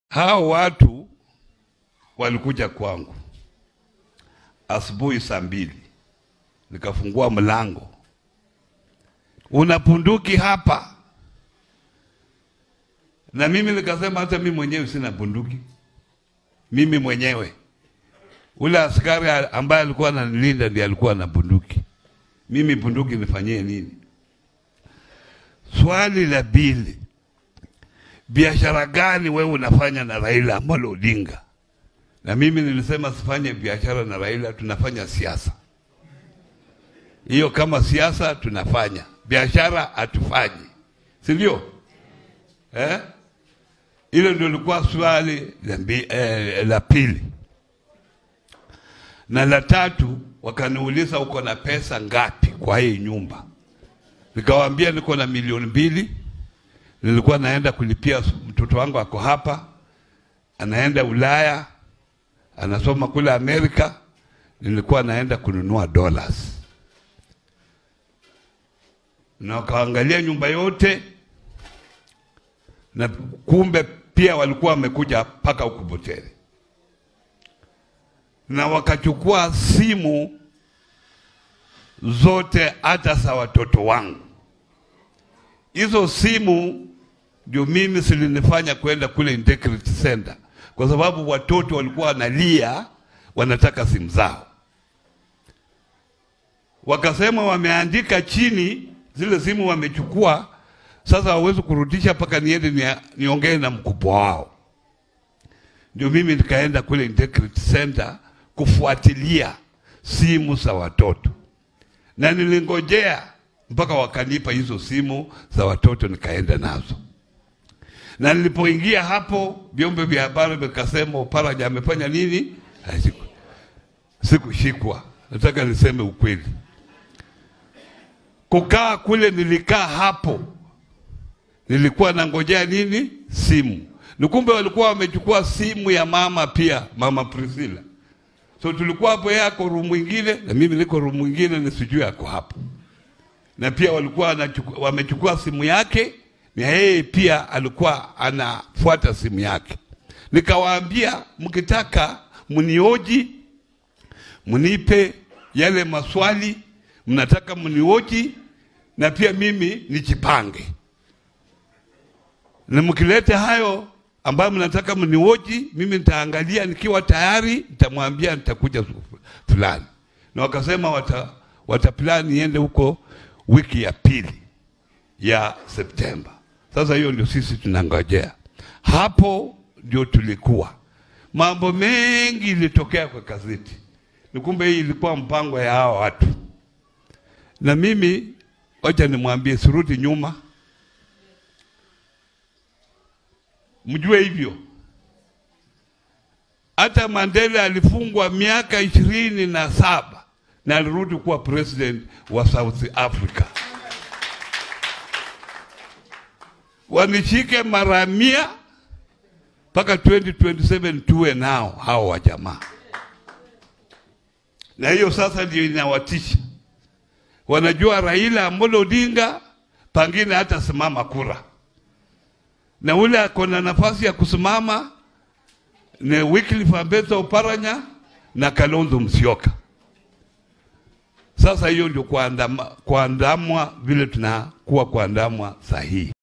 Hao watu walikuja kwangu asubuhi saa mbili, nikafungua mlango, una bunduki hapa? Na mimi nikasema hata mimi mwenyewe sina bunduki, mimi mwenyewe. Ule askari ambaye alikuwa ananilinda ndiye alikuwa na bunduki, mimi bunduki nifanyie nini? Swali la pili, biashara gani wewe unafanya na Raila Amolo Odinga? Na mimi nilisema sifanye biashara na Raila, tunafanya siasa. Hiyo kama siasa tunafanya, biashara hatufanyi, si ndio? Eh? Hilo ndio lilikuwa swali la, mbi, eh, la pili. Na la tatu wakaniuliza uko na pesa ngapi kwa hii nyumba? Nikawaambia niko na milioni mbili, nilikuwa naenda kulipia mtoto wangu ako hapa, anaenda Ulaya, anasoma kule Amerika, nilikuwa naenda kununua dollars. Na wakaangalia nyumba yote, na kumbe pia walikuwa wamekuja mpaka huku Butere, na wakachukua simu zote hata za watoto wangu. Hizo simu ndio mimi zilinifanya kwenda kule Integrity Center, kwa sababu watoto walikuwa wanalia, wanataka simu zao. Wakasema wameandika chini zile simu wamechukua, sasa hawezi kurudisha mpaka niende niongee na mkubwa wao. Ndio mimi nikaenda kule Integrity Center kufuatilia simu za watoto na nilingojea mpaka wakanipa hizo simu za watoto, nikaenda nazo. Na nilipoingia hapo, vyombo vya habari vikasema Oparanya amefanya nini? Siku sikushikwa. Nataka niseme ukweli, kukaa kule, nilikaa hapo, nilikuwa nangojea nini? Simu. Ni kumbe walikuwa wamechukua simu ya mama pia, mama Priscilla. So tulikuwa hapo, yeye ako room mwingine na mimi niko room mwingine, nisijui ako hapo. Na pia walikuwa wamechukua simu yake na yeye pia alikuwa anafuata simu yake. Nikawaambia, mkitaka mnioji, mnipe yale maswali mnataka mnioji, na pia mimi nijipange, na mkilete hayo ambayo mnataka mnioji, mimi nitaangalia, nikiwa tayari nitamwambia nitakuja fulani. Na wakasema wata, wata plan niende huko wiki ya pili ya Septemba. Sasa hiyo ndio sisi tunangojea hapo, ndio tulikuwa mambo mengi ilitokea kwa gazeti, ni kumbe hii ilikuwa mpango ya hao watu, na mimi wacha nimwambie, sirudi nyuma Mjue hivyo. Hata Mandela alifungwa miaka ishirini na saba na alirudi kuwa president wa South Africa. Wanishike mara mia mpaka 2027 tuwe nao hao wa jamaa, na hiyo sasa ndio inawatisha. Wanajua Raila Amolo Odinga pangine hata simama kura na ule ako na nafasi ya kusimama ni Wycliffe Ambetsa Oparanya na Kalonzo Musyoka. Sasa hiyo ndio kuandamwa vile tunakuwa kuandamwa sahihi.